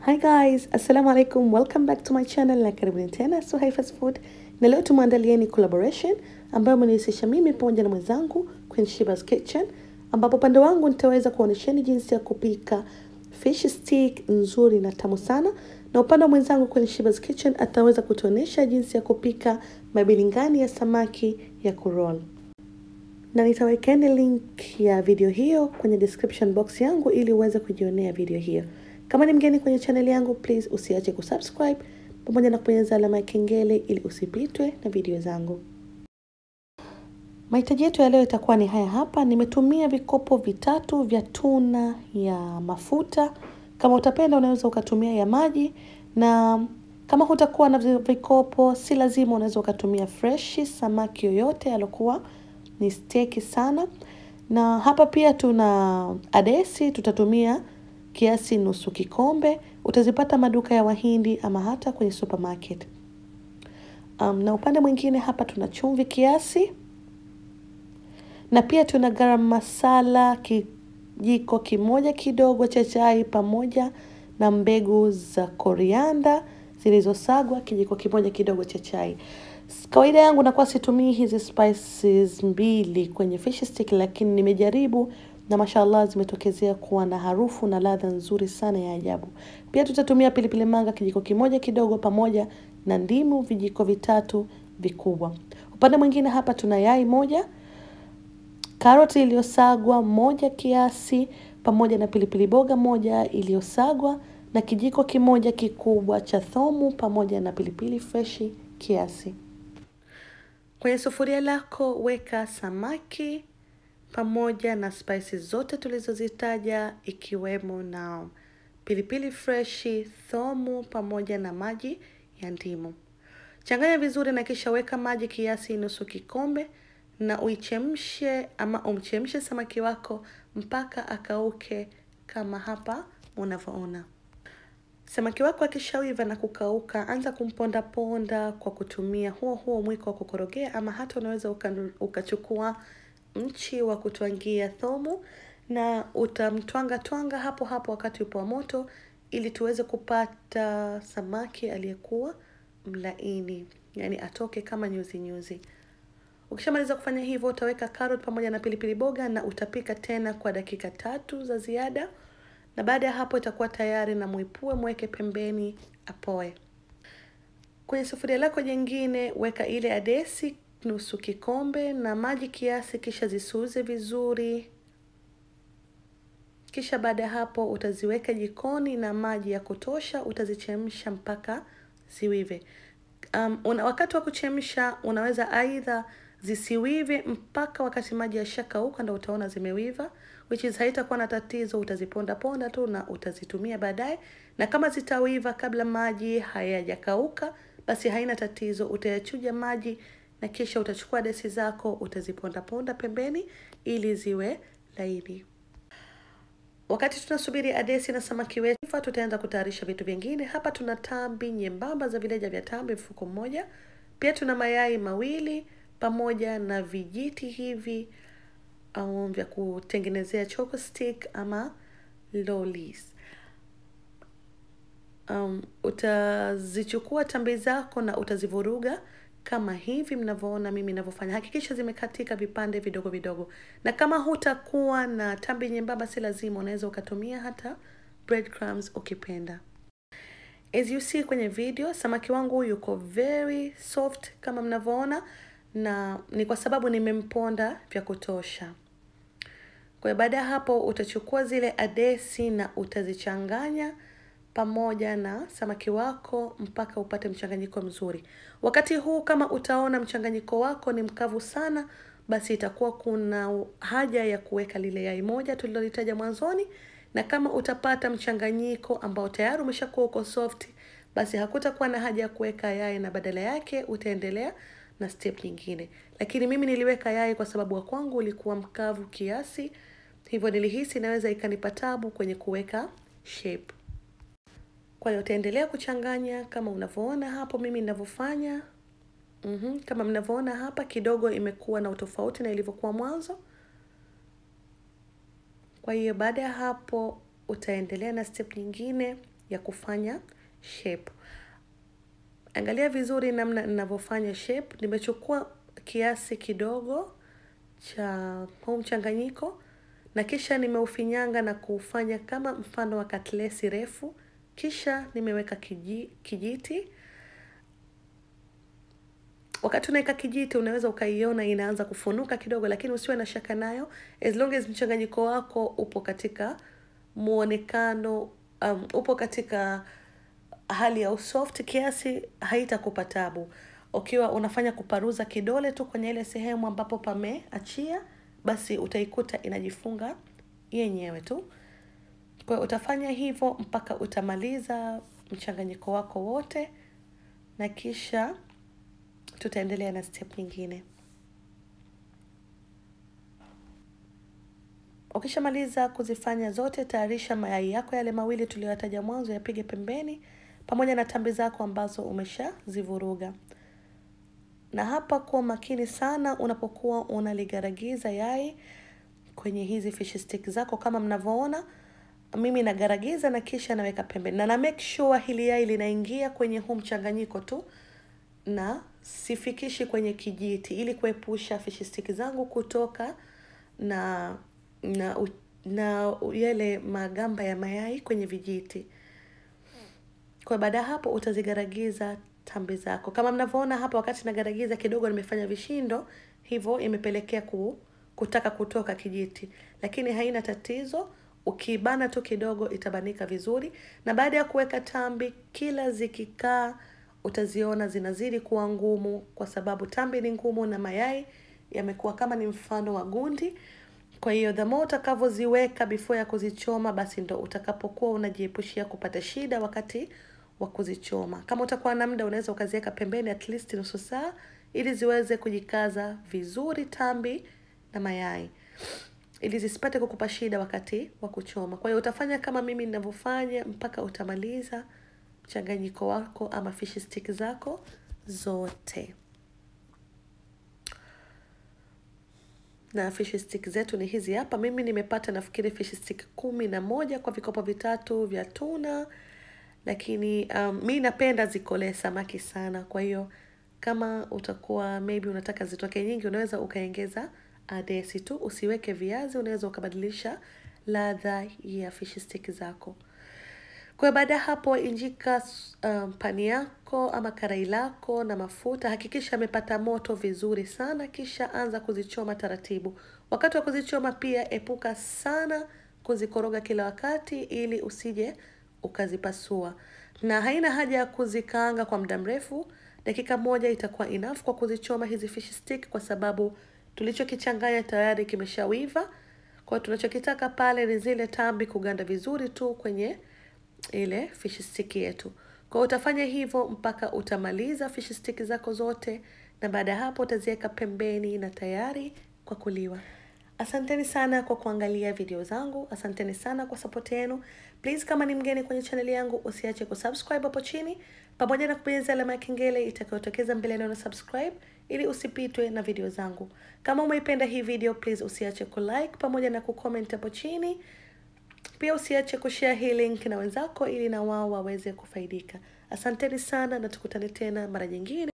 Hi guys, assalamu alaikum, welcome back to my channel na karibuni tena Suhaifa's Food, na leo tumeandalieni collaboration ambayo imenihusisha mimi pamoja na mwenzangu Queen Shiba's Kitchen, ambapo upande wangu nitaweza kuonyesheni jinsi ya kupika fish stick nzuri na tamu sana, na upande wa mwenzangu Queen Shiba's Kitchen ataweza kutuonesha jinsi ya kupika mabilingani ya samaki ya kuroll na nitawekeni link ya video hiyo kwenye description box yangu ili uweze kujionea video hiyo. Kama ni mgeni kwenye channel yangu, please usiache kusubscribe pamoja na kubonyeza alama ya kengele ili usipitwe na video zangu. Mahitaji yetu ya leo itakuwa ni haya hapa. Nimetumia vikopo vitatu vya tuna ya mafuta. Kama utapenda unaweza ukatumia ya maji, na kama hutakuwa na vikopo, si lazima, unaweza ukatumia fresh samaki yoyote alokuwa ni steki sana. Na hapa pia tuna adesi, tutatumia kiasi nusu kikombe. Utazipata maduka ya Wahindi ama hata kwenye supermarket. Um, na upande mwingine hapa tuna chumvi kiasi, na pia tuna garam masala kijiko kimoja kidogo cha chai pamoja na mbegu za korianda zilizosagwa kijiko kimoja kidogo cha chai. Kawaida yangu nakuwa situmii hizi spices mbili kwenye fish stick, lakini nimejaribu na mashallah zimetokezea kuwa na harufu na ladha nzuri sana ya ajabu. Pia tutatumia pilipili manga kijiko kimoja kidogo pamoja na ndimu vijiko vitatu vikubwa. Upande mwingine hapa tuna yai moja, karoti iliyosagwa moja kiasi pamoja na pilipili boga moja iliyosagwa na kijiko kimoja kikubwa cha thomu pamoja na pilipili freshi kiasi. Kwenye sufuria lako weka samaki pamoja na spices zote tulizozitaja ikiwemo na pilipili freshi, thomu pamoja na maji ya ndimu. Changanya vizuri na kisha weka maji kiasi nusu kikombe na uichemshe ama umchemshe samaki wako mpaka akauke kama hapa unavyoona. Samaki wako akishaiva na kukauka, anza kumponda ponda kwa kutumia huo huo mwiko wa kukorogea, ama hata unaweza ukachukua mchi wa kutwangia thomu na utamtwanga twanga hapo hapo wakati upo wa moto, ili tuweze kupata samaki aliyekuwa mlaini, yani atoke kama nyuzi nyuzi. Ukishamaliza kufanya hivyo, utaweka carrot pamoja na pilipili boga na utapika tena kwa dakika tatu za ziada na baada ya hapo itakuwa tayari, na muipue mweke pembeni apoe. Kwenye sufuria lako jingine weka ile adesi nusu kikombe na maji kiasi, kisha zisuuze vizuri. Kisha baada ya hapo utaziweka jikoni na maji ya kutosha, utazichemsha mpaka ziwive. Um, una, wakati wa kuchemsha unaweza aidha zisiwive mpaka wakati maji yashakauka, ndo utaona zimewiva which is haitakuwa na tatizo, utaziponda ponda tu na utazitumia baadaye. Na kama zitawiva kabla maji hayajakauka, basi haina tatizo, utayachuja maji na kisha utachukua desi zako utaziponda ponda pembeni ili ziwe laini. Wakati tunasubiri adesi na samaki wetu, tutaanza kutayarisha vitu vingine. Hapa tuna tambi nyembamba za vileja vya tambi mfuko mmoja, pia tuna mayai mawili pamoja na vijiti hivi au vya kutengenezea choco stick ama lollies. Um, utazichukua tambi zako na utazivuruga kama hivi mnavyoona mimi ninavyofanya. Hakikisha zimekatika vipande vidogo vidogo, na kama hutakuwa na tambi nyembamba, si lazima, unaweza ukatumia hata breadcrumbs ukipenda. As you see kwenye video, samaki wangu yuko very soft kama mnavyoona, na ni kwa sababu nimemponda vya kutosha. Kwa hiyo baada ya hapo utachukua zile adesi na utazichanganya pamoja na samaki wako mpaka upate mchanganyiko mzuri. Wakati huu kama utaona mchanganyiko wako ni mkavu sana, basi itakuwa kuna haja ya kuweka lile yai moja tulilolitaja mwanzoni, na kama utapata mchanganyiko ambao tayari umeshakuwa uko soft, basi hakutakuwa na haja ya kuweka yai na badala yake utaendelea na step nyingine. Lakini mimi niliweka yai kwa sababu wa kwangu ulikuwa mkavu kiasi, hivyo nilihisi inaweza ikanipa tabu kwenye kuweka shape. Kwa hiyo utaendelea kuchanganya kama unavyoona hapo mimi ninavyofanya. Mm -hmm. Kama mnavyoona hapa kidogo imekuwa na utofauti na ilivyokuwa mwanzo. Kwa hiyo baada ya hapo utaendelea na step nyingine ya kufanya shape. Angalia vizuri namna ninavyofanya shape. Nimechukua kiasi kidogo cha huu mchanganyiko na kisha nimeufinyanga na kuufanya kama mfano wa katlesi refu, kisha nimeweka kiji, kijiti. Wakati unaweka kijiti unaweza ukaiona inaanza kufunuka kidogo, lakini usiwe na shaka nayo, as long as mchanganyiko wako upo katika muonekano um, upo katika hali ya usoft kiasi, haitakupa tabu. Ukiwa unafanya kuparuza kidole tu kwenye ile sehemu ambapo pameachia, basi utaikuta inajifunga yenyewe tu. Kwa hiyo utafanya hivyo mpaka utamaliza mchanganyiko wako wote, na kisha tutaendelea na step nyingine. Ukishamaliza kuzifanya zote, tayarisha mayai yako yale mawili tuliyoyataja mwanzo, yapige pembeni pamoja na tambi zako ambazo umeshazivuruga. Na hapa kuwa makini sana unapokuwa unaligaragiza yai kwenye hizi fish stick zako. Kama mnavyoona mimi nagaragiza na kisha naweka pembeni, na na make sure hili yai linaingia kwenye huu mchanganyiko tu, na sifikishi kwenye kijiti, ili kuepusha fish stick zangu kutoka na na na yale magamba ya mayai kwenye vijiti. Kwa baada ya hapo utazigaragiza tambi zako. Kama mnavyoona hapa, wakati nagaragiza kidogo nimefanya vishindo, hivyo imepelekea ku, kutaka kutoka kijiti, lakini haina tatizo. Ukibana tu kidogo itabanika vizuri, na baada ya kuweka tambi, kila zikikaa utaziona zinazidi kuwa ngumu, kwa sababu tambi ni ngumu na mayai yamekuwa kama ni mfano wa gundi. Kwa hiyo the more utakavyoziweka before ya kuzichoma, basi ndo utakapokuwa unajiepushia kupata shida wakati wa kuzichoma. Kama utakuwa na muda, unaweza ukaziweka pembeni at least nusu saa, ili ziweze kujikaza vizuri tambi na mayai, ili zisipate kukupa shida wakati wa kuchoma. Kwa hiyo utafanya kama mimi ninavyofanya mpaka utamaliza mchanganyiko wako ama fish stick zako zote. na fish stick zetu ni hizi hapa. Mimi nimepata nafikiri fish stick kumi na moja kwa vikopo vitatu vya tuna, lakini um, mi napenda zikolee samaki sana. Kwa hiyo kama utakuwa maybe unataka zitoke nyingi, unaweza ukaongeza adesi tu, usiweke viazi. Unaweza ukabadilisha ladha ya fish stick zako. Kwa baada ya hapo, injika um, pani yako ama karai lako na mafuta. Hakikisha amepata moto vizuri sana, kisha anza kuzichoma taratibu. Wakati wa kuzichoma pia epuka sana kuzikoroga kila wakati, ili usije ukazipasua, na haina haja ya kuzikaanga kwa muda mrefu. Dakika moja itakuwa enough kwa kuzichoma hizi fish stick, kwa sababu tulichokichanganya tayari kimeshawiva. Kwa tunachokitaka pale ni zile tambi kuganda vizuri tu kwenye ile fish stick yetu. Kwa utafanya hivyo mpaka utamaliza fish stick zako zote, na baada ya hapo utaziweka pembeni na tayari kwa kuliwa. Asanteni sana kwa kuangalia video zangu, asanteni sana kwa support yenu. Please, kama ni mgeni kwenye channel yangu, usiache kusubscribe hapo chini pamoja na kubonyeza alama ya kengele itakayotokeza mbele neno subscribe, ili usipitwe na video zangu. Kama umeipenda hii video, please usiache kulike pamoja na kucomment hapo chini. Pia usiache kushare hii link na wenzako ili na wao waweze kufaidika. Asanteni sana na tukutane tena mara nyingine.